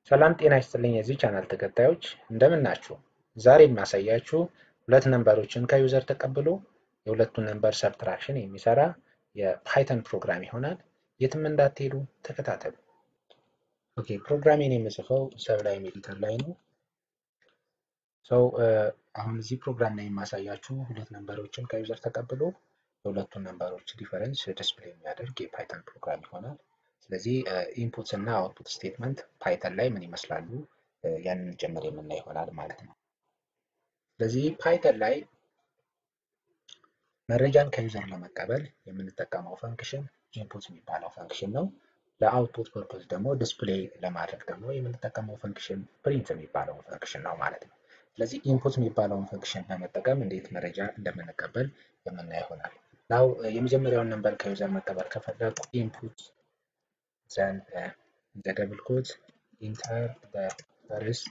ሰላም ጤና ይስጥልኝ የዚህ ቻናል ተከታዮች እንደምን ናችሁ? ዛሬ የማሳያችሁ ሁለት ነንበሮችን ከዩዘር ተቀብሎ የሁለቱን ነንበር ሰብትራክሽን የሚሰራ የፓይተን ፕሮግራም ይሆናል። የትም እንዳትሄዱ ተከታተሉ። ኦኬ ፕሮግራሜን የምጽፈው ሰብላይም ኤዲተር ላይ ነው። ሰው አሁን እዚህ ፕሮግራም ላይ የማሳያችሁ ሁለት ነንበሮችን ከዩዘር ተቀብሎ የሁለቱን ነንበሮች ዲፈረንስ ዲስፕሌይ የሚያደርግ የፓይተን ፕሮግራም ይሆናል። ስለዚህ ኢንፑትስ እና አውትፑት ስቴትመንት ፓይተን ላይ ምን ይመስላሉ ያንን ጭምር የምናይ ይሆናል ማለት ነው። ስለዚህ ፓይተን ላይ መረጃን ከዩዘር ለመቀበል የምንጠቀመው ፈንክሽን ኢንፑት የሚባለው ፈንክሽን ነው። ለአውትፑት ፐርፖዝ ደግሞ ዲስፕሌይ ለማድረግ ደግሞ የምንጠቀመው ፈንክሽን ፕሪንት የሚባለው ፈንክሽን ነው ማለት ነው። ስለዚህ ኢንፑት የሚባለውን ፈንክሽን በመጠቀም እንዴት መረጃ እንደምንቀበል የምናይ ይሆናል። ናው የመጀመሪያውን ነንበር ከዩዘር መቀበል ከፈለጉ ኢንፑት ዘን ዘ ደብል ኮት ኢንተር ፈርስት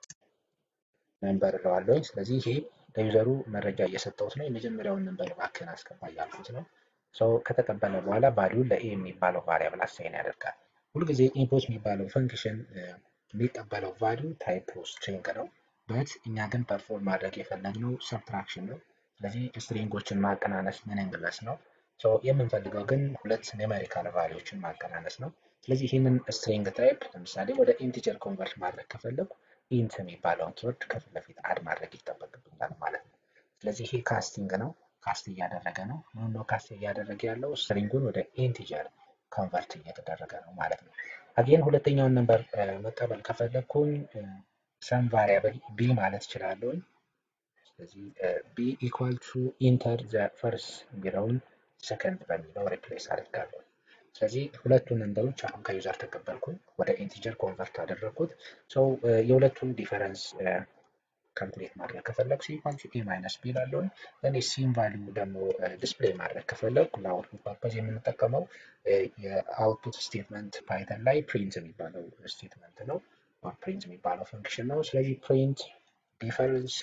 ነንበር እለዋለሁ። ስለዚህ ይሄ ለዩዘሩ መረጃ እየሰጠሁት ነው። የመጀመሪያውን ነንበር እባክህን አስገባ እያልኩት ነው። ሰው ከተቀበለ በኋላ ቫሊዩን ለኤ የሚባለው ቫሪያብል አሳይን ያደርጋል። ሁልጊዜ ኢንፑት የሚባለው ፈንክሽን የሚቀበለው ቫሊዩ ታይፕ ስትሪንግ ነው። በት እኛ ግን ፐርፎርም ማድረግ የፈለግነው ሰብትራክሽን ነው። ስለዚህ ስትሪንጎችን ማቀናነስ ሚኒንግለስ ነው። የምንፈልገው ግን ሁለት ኒውሜሪካል ቫሊዎችን ማቀናነስ ነው። ስለዚህ ይህንን ስትሪንግ ታይፕ ለምሳሌ ወደ ኢንቲጀር ኮንቨርት ማድረግ ከፈለጉ ኢንት የሚባለውን ኪወርድ ከፊት ለፊት አድ ማድረግ ይጠበቅብኛል ማለት ነው። ስለዚህ ይሄ ካስቲንግ ነው። ካስት እያደረገ ነው። ምን ነው ካስት እያደረገ ያለው? ስትሪንጉን ወደ ኢንቲጀር ኮንቨርት እየተደረገ ነው ማለት ነው። አጌን ሁለተኛውን ነንበር መቀበል ከፈለግኩኝ ሰም ቫሪያብል ቢ ማለት እችላለሁኝ። ስለዚህ ቢ ኢኳል ቱ ኢንተር ዘ ፈርስ የሚለውን ሰከንድ በሚለው ሪፕሌስ አድርጋለሁ። ስለዚህ ሁለቱን ነንበሮች አሁን ከዩዘር ተቀበልኩኝ ወደ ኢንቲጀር ኮንቨርት አደረግኩት። ሰው የሁለቱን ዲፈረንስ ካልኩሌት ማድረግ ከፈለግ ሲ ኢኳል ቱ ኤ ማይነስ ቢ ላለውን ለእኔ ሲም ቫሊዩ ደግሞ ዲስፕሌይ ማድረግ ከፈለግ ለአውትፑት ፐርፐዝ የምንጠቀመው የአውትፑት ስቴትመንት ፓይተን ላይ ፕሪንት የሚባለው ስቴትመንት ነው። ፕሪንት የሚባለው ፈንክሽን ነው። ስለዚህ ፕሪንት ዲፈረንስ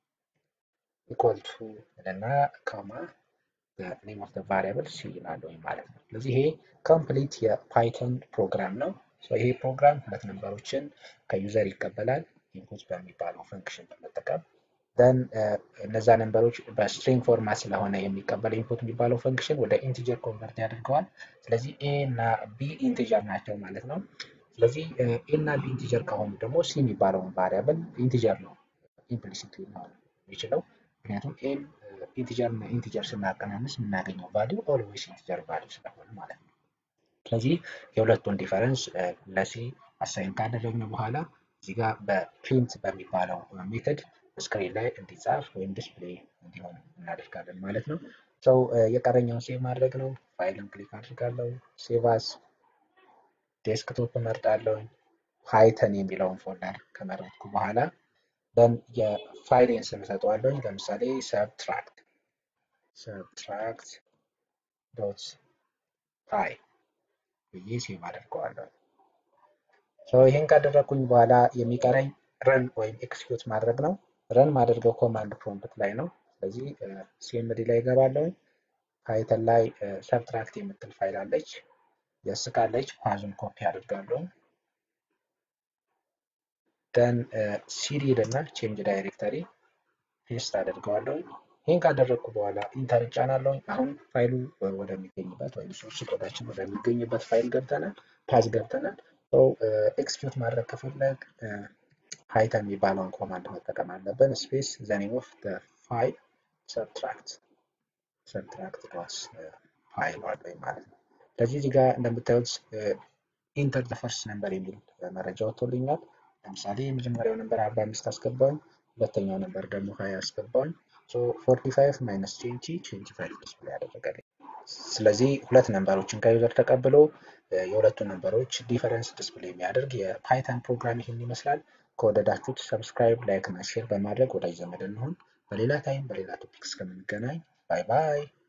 ኢኳል ቱ እና ካማ ኔም ኦፍ ቫሪያብል ሲ ይላለሁ ማለት ነው። ስለዚህ ይሄ ኮምፕሊት የፓይተን ፕሮግራም ነው። ይሄ ፕሮግራም ሁለት ነንበሮችን ከዩዘር ይቀበላል ኢንፑት በሚባለው ፈንክሽን በመጠቀም ደን እነዛ ነንበሮች በስትሪንግ ፎርማት ስለሆነ የሚቀበል ኢንፑት የሚባለው ፈንክሽን ወደ ኢንቲጀር ኮንቨርት ያደርገዋል። ስለዚህ ኤ እና ቢ ኢንቲጀር ናቸው ማለት ነው። ስለዚህ ኤ እና ቢ ኢንቲጀር ከሆኑ ደግሞ ሲ የሚባለውን ቫሪያብል ኢንቲጀር ነው ኢምፕሊሲት ሊሆን የሚችለው ምክንያቱም ኤም ኢንቲጀር እና ኢንቲጀር ስናቀናንስ የምናገኘው ቫሊዩ ኦልዌይስ ኢንቲጀር ቫሊዩ ስለሆነ ማለት ነው። ስለዚህ የሁለቱን ዲፈረንስ ለሲ አሳይን ካደረግን በኋላ እዚህ ጋር በፕሪንት በሚባለው ሜተድ ስክሪን ላይ እንዲጻፍ ወይም ዲስፕሌይ እንዲሆን እናደርጋለን ማለት ነው። ሰው የቀረኛውን ሴቭ ማድረግ ነው። ፋይልን ክሊክ አድርጋለሁ። ሴቫስ ዴስክቶፕ እመርጣለሁ። ፓይተን የሚለውን ፎልደር ከመረጥኩ በኋላ ደን የፋይሌን ስም ሰጠዋለሁ። ለምሳሌ ሰብትራክት ሰብትራክት ዶት ፓይ ብዬ ሴቭ አድርገዋለሁ። ይህን ካደረግኩኝ በኋላ የሚቀረኝ ረን ወይም ኤክስኪዩት ማድረግ ነው። ረን ማድረገው ኮማንድ ፕሮምፕት ላይ ነው። ስለዚህ ሲኤምዲ ላይ እገባለሁ። ፓይተን ላይ ሰብትራክት የምትል ፋይል አለች፣ የስቃለች። ፓዙን ኮፒ አድርጋለሁ። ደን ሲዲ እና ቼንጅ ዳይሬክተሪ ፔስት አደርገዋለሁ። ይህን ካደረግኩ በኋላ ኢንተር እጫናለሁ። አሁን ፋይሉ ወደሚገኝበት ወይም ሶርስ ኮዳችን ወደሚገኝበት ፋይል ገብተናል፣ ፓዝ ገብተናል። ኤክስኪዩት ማድረግ ከፈለግ ፓይተን የሚባለውን ኮማንድ መጠቀም አለብን። ስፔስ ዘኔም ኦፍ ፋይል ሰብትራክት ሰብትራክት ዶት ፋይል አለኝ ማለት ነው። ስለዚህ እዚህ ጋር እንደምታዩት ኢንተር ዘ ፈርስት ነምበር የሚል መረጃ ወጥቶልኛል። ለምሳሌ የመጀመሪያው ነምበር አርባ አምስት አስገባውኝ፣ ሁለተኛው ነምበር ደግሞ ሀያ አስገባውኝ። ፎርቲ ፋይቭ ማይነስ ትዌንቲ ትዌንቲ ፋይቭ ዲስፕሌይ ያደረገልኝ። ስለዚህ ሁለት ነምበሮችን ከዩዘር ተቀብሎ የሁለቱን ነምበሮች ዲፈረንስ ዲስፕሌይ የሚያደርግ የፓይተን ፕሮግራም ይህን ይመስላል። ከወደዳችሁት ሰብስክራይብ፣ ላይክ እና ሼር በማድረግ ወዳጅ ዘመድ እንሆን። በሌላ ታይም በሌላ ቶፒክ እስከምንገናኝ ባይ ባይ።